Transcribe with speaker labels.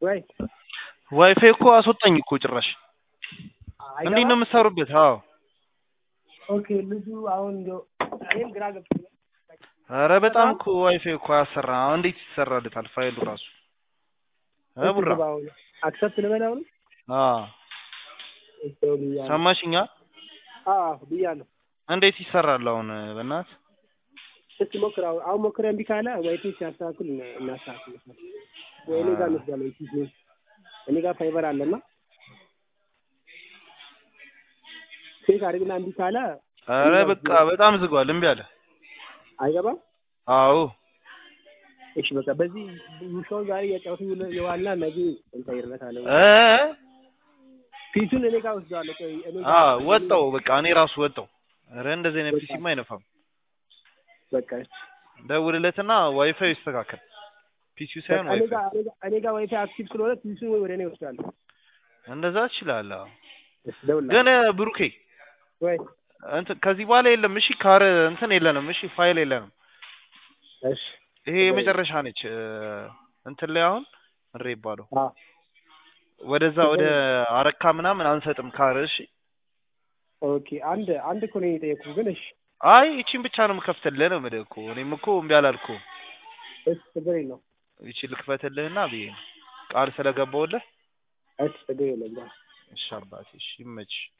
Speaker 1: ወይ
Speaker 2: ዋይፋይ እኮ አስወጣኝ እኮ ጭራሽ። እንዴት ነው የምትሰሩበት? አዎ
Speaker 1: ኦኬ ልጁ አሁን እንደው እኔም ግራ ገብቶኛል።
Speaker 2: ኧረ በጣም እኮ ዋይፋይ እኮ አያሰራ። አሁን እንዴት ይሰራለታል ፋይሉ ራሱ እ ቡራ
Speaker 1: አክሰፕት ልበላው ነው
Speaker 2: አዎ ሰማሽኛ?
Speaker 1: አዎ ብያለሁ።
Speaker 2: እንዴት ይሰራል አሁን በእናት
Speaker 1: እስኪ ሞክር። አሁን አሁን ሞክረህ እምቢ ካለ ዋይፋይ ሲያስተካክል እና- እናስተካክል። ወይ እኔ ጋር እንወስዳለን። ፒሲ እኔ ጋር ፋይበር አለና ቼክ አድርግና እምቢ ካለ
Speaker 2: ኧረ በቃ በጣም ዝጓል። እምቢ አለ።
Speaker 1: አይገባም።
Speaker 2: አዎ
Speaker 1: እሺ በቃ በዚህ ውሻው ዛሬ የጫወቱ የዋልና ነገ እንቀይርለታለን።
Speaker 2: እ
Speaker 1: ፒሱን እኔ ጋር ወስደዋለሁ። ቆይ እኔ
Speaker 2: አ
Speaker 1: ጋር
Speaker 2: ወጣው በቃ እኔ ራሱ ወጣው። ኧረ እንደዚህ አይነት ፒሲማ አይነፋም።
Speaker 1: በቃ
Speaker 2: ደውልለትና ዋይፋይ ይስተካከል። ፒሲው ሳይሆን
Speaker 1: በቃ እኔ
Speaker 2: ዋይፋይ
Speaker 1: ጋር እኔ ጋር- እኔ ጋር ዋይፋይ አክቲቭ ስለሆነ ፒሱን ወደ እኔ ወስዳለሁ።
Speaker 2: እንደዛ ትችላለህ። አዎ።
Speaker 1: እሺ ደውልልሃል።
Speaker 2: ግን ብሩኬ
Speaker 1: ወይ
Speaker 2: እንትን ከዚህ በኋላ የለም። እሺ ካር እንትን የለንም። እሺ ፋይል የለንም።
Speaker 1: እሺ
Speaker 2: ይሄ የመጨረሻ ነች። እ፣ እንትን ላይ አሁን ምሬ ይባለው
Speaker 1: አ
Speaker 2: ወደዛ ወደ አረካ ምናምን አንሰጥም ካር። እሺ
Speaker 1: ኦኬ አንድ አንድ እኮ ነው የጠየኩህ ግን እሺ
Speaker 2: አይ ይቺን ብቻ ነው የምከፍትልህ ነው የምልህ እኮ። እኔም እኮ እምቢ አላልኩም።
Speaker 1: እሺ ችግር የለውም።
Speaker 2: ይቺ ልክፈትልህና ብዬ ነው ቃል ስለገባሁልህ።
Speaker 1: እሺ ችግር የለውም።
Speaker 2: እሺ አባቴ፣ እሺ ይመችሽ።